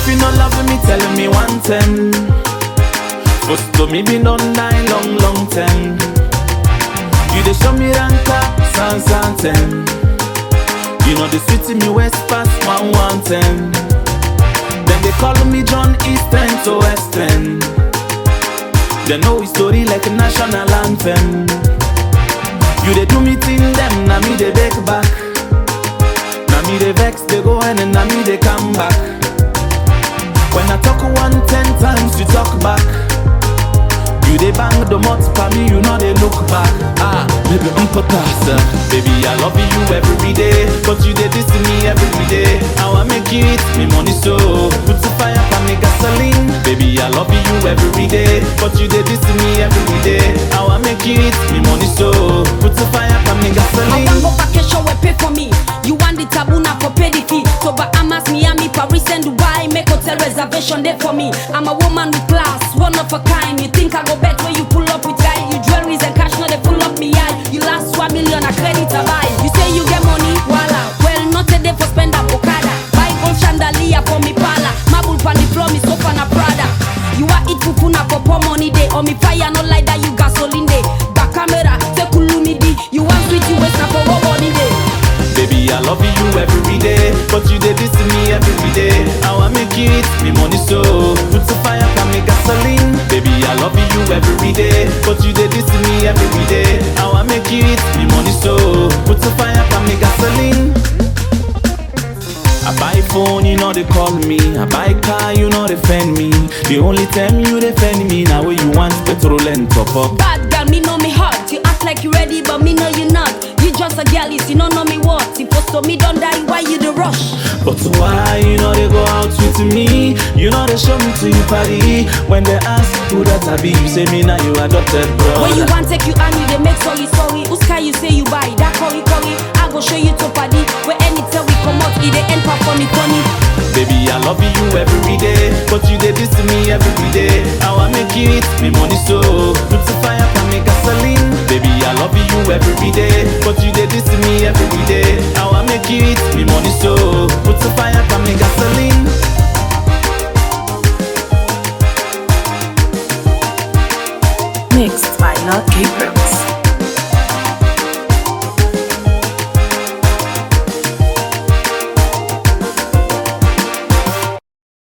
you not loving me, telling me one ten. First to me been done die long, long time. You dey show me ranka, san san ten. You know the city me west past one one ten. Then they call me John Eastern to Western. They know his story like a national anthem. You dey do me thing them, na me dey back back. Na me dey vex, they go and then na me dey come back. When I talk one ten times, you talk back. You dey bang the mouth for me, you know they look back. Ah, baby, I'm potasa. Baby, I love you every day, but you dey diss me every day. How I make you eat me money so put the fire for me gasoline. Baby, I love you every day, but you dey diss me every day. How I make you eat me money so put the fire for me I gasoline. want go vacation, we pay for me. You want the taboo, now for pay the fee. So Bahamas, Miami, Paris, and Dubai, make hotel reservation there for me. I'm a woman with class, one of a kind. You think I go bet where you pull up with guy? You jewelries and cash, now they pull up me eye. You last one million, a credit to buy. You say you get money, voila. Well, not a day for spend a bocada. Buy gold chandelier for me pala. Marble pan the floor, me sofa na Prada. You are eat fufu na popo money day. Or me fire no like that, you gasoline day. Back camera, say kulumi di. You want sweet, you waste na for what money day. Baby, I love you every day, but you dey diss me every day. How I make you eat me money so put the fire for me gasoline. Baby, I love you every day, but you dey diss me every day. How I make you eat me money so put the fire for me gasoline. I buy phone, you know they call me. I buy car, you know they defend me. The only time you defend me now when you want petrol and top up. Bad girl, me know me hot. You act like you ready, but me know you not. You just a girl, you don't know me what. Supposed to me don't die, why you the rush? But why you know they go out with me? You know they show me to you party. When they ask who that I be, you say me now you adopted bro. When you want take you and you they make sorry sorry. Who's car you say you buy that curry curry? I go show you to party. Where anytime we come out, it they end for funny funny. Baby, I love you every day, but you did this to me every day. How I make you eat me money so put the fire for me gasoline. Baby, I love you every day, but you did this to me every day. How I make you eat me money so put the fire